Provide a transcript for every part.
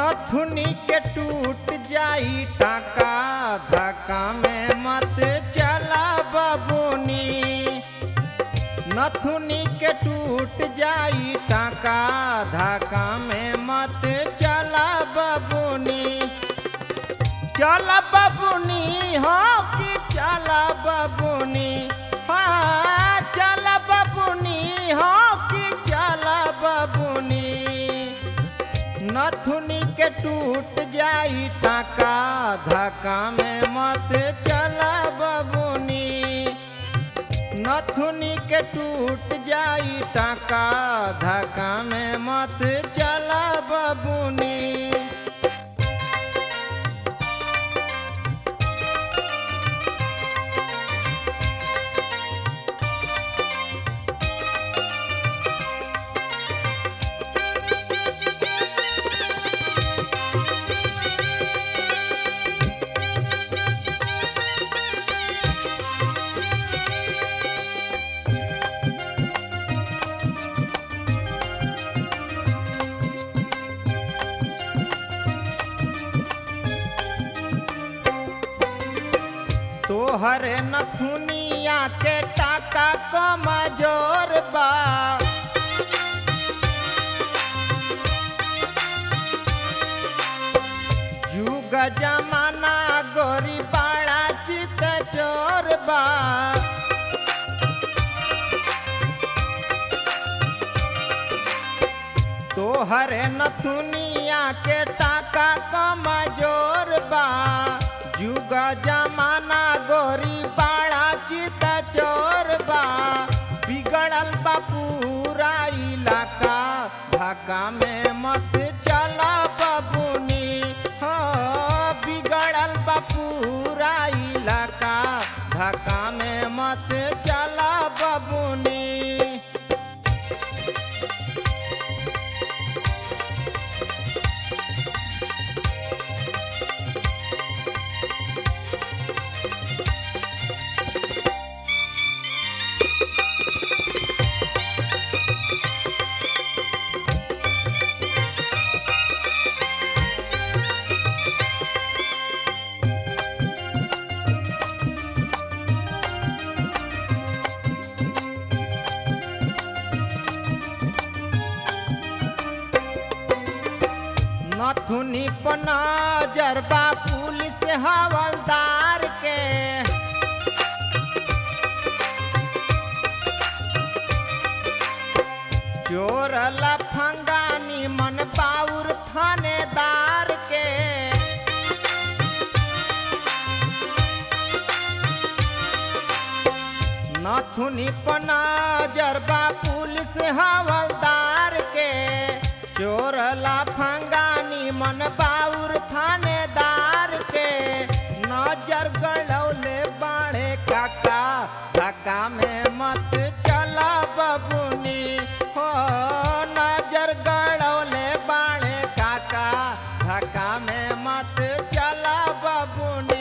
नथुनी के टूट जाई टाका धक्का में मत चला बबुनी नथुनी के टूट जाई टाका धक्का में मत चला बबुनी चल बबुनी हो कि चल बबुनी हाँ चल बबुनी हो कि चल बबुनी नथुनी के टूट जाई टाका धक्का में मत चला बबुनी नथुनी के टूट जाई टाका धक्का में मत चला बबुनी तोहर नथुनिया के टाका कमजोर बा युग जमाना गोरी बाड़ा चित चोर बा तोहर नथुनिया के टाका कमजोर बा युग जमाना गोरी बाड़ा चित चोर बा बिगड़ल बा पूरा इलाका धक्का में मत चला बबुनी हो बिगड़ल बा पूरा इलाका धक्का में मत चला बबुनी नथुनी पना जरबा पुलिस हवलदार के चोर लफंगानी मन बाउर थानेदार के नथुनी पना जरबा पुलिस हवलदार के चोर लाफंगानी मन बाउर थानेदार के नजर गड़ौले बाड़े काका धक्का में मत चला बबुनी हो नजर गड़ौले बाड़े काका धक्का में मत चला बबुनी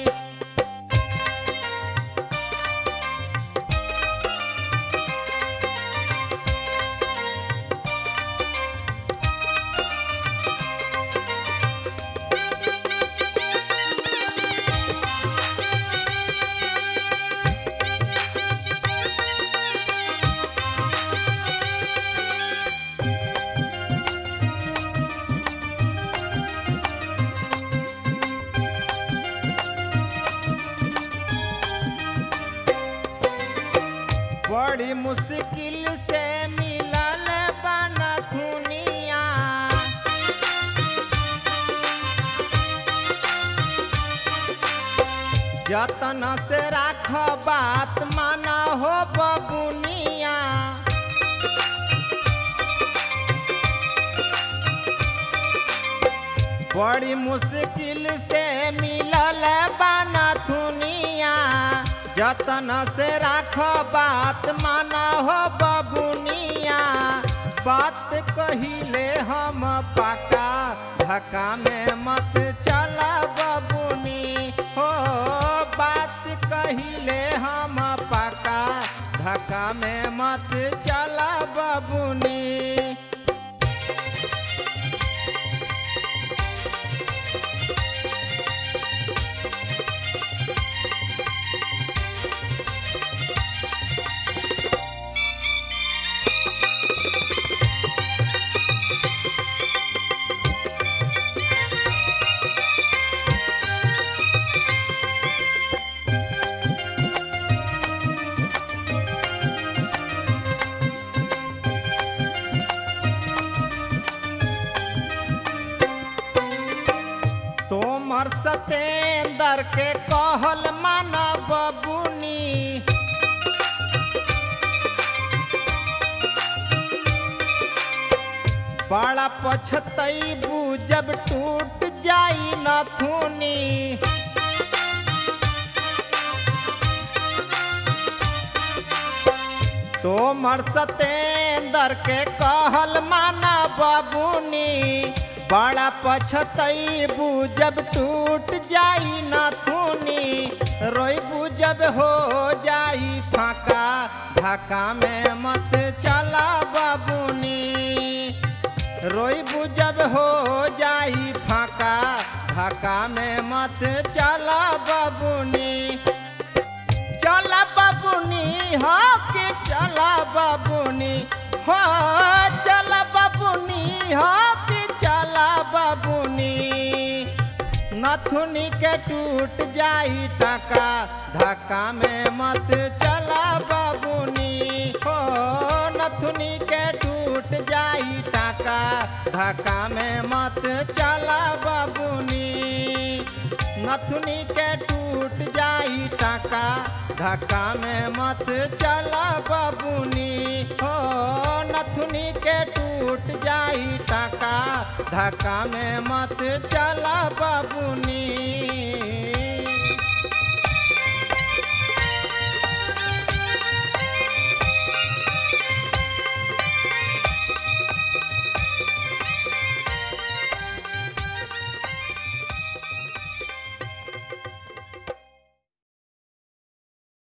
बड़ी मुश्किल से मिलल बन दुनिया जतन से राख बात माना हो बबुनिया बड़ी मुश्किल से मिलल बाना थुनिया जतन से राख बात माना हो बबुनिया बात कहिले हम पाका धक्का में मत चला बबुनी हो बात कहिले हम पाका धक्का में मत चला बबुनी तोमर सतेंदर के कहल माना बबुनी बड़ा पछतैबू जब टूट जाई नथुनी तोमर सतेंदर के कहल माना बाबूनी बड़ा पछतैबू जब टूट जाई नथुनी रोइबू जब हो जाई फाका ढाका में मत चला बाबूनी रोइबू जब हो जाई फाका ढाका में मत चला बाबूनी चला बाबूनी हो के चला बाबूनी हो चला बाबूनी हो के चला बाबूनी नथुनी के टूट जाई टाका धक्का में मत चला बाबूनी हो नथुनी के टूट जाई टाका धक्का में मत चला बाबूनी नथुनी के टूट जाई टाका धक्का में मत चला बाबूनी हो नथुनी के टूट जाई टाका धक्का में मत चला बाबूनी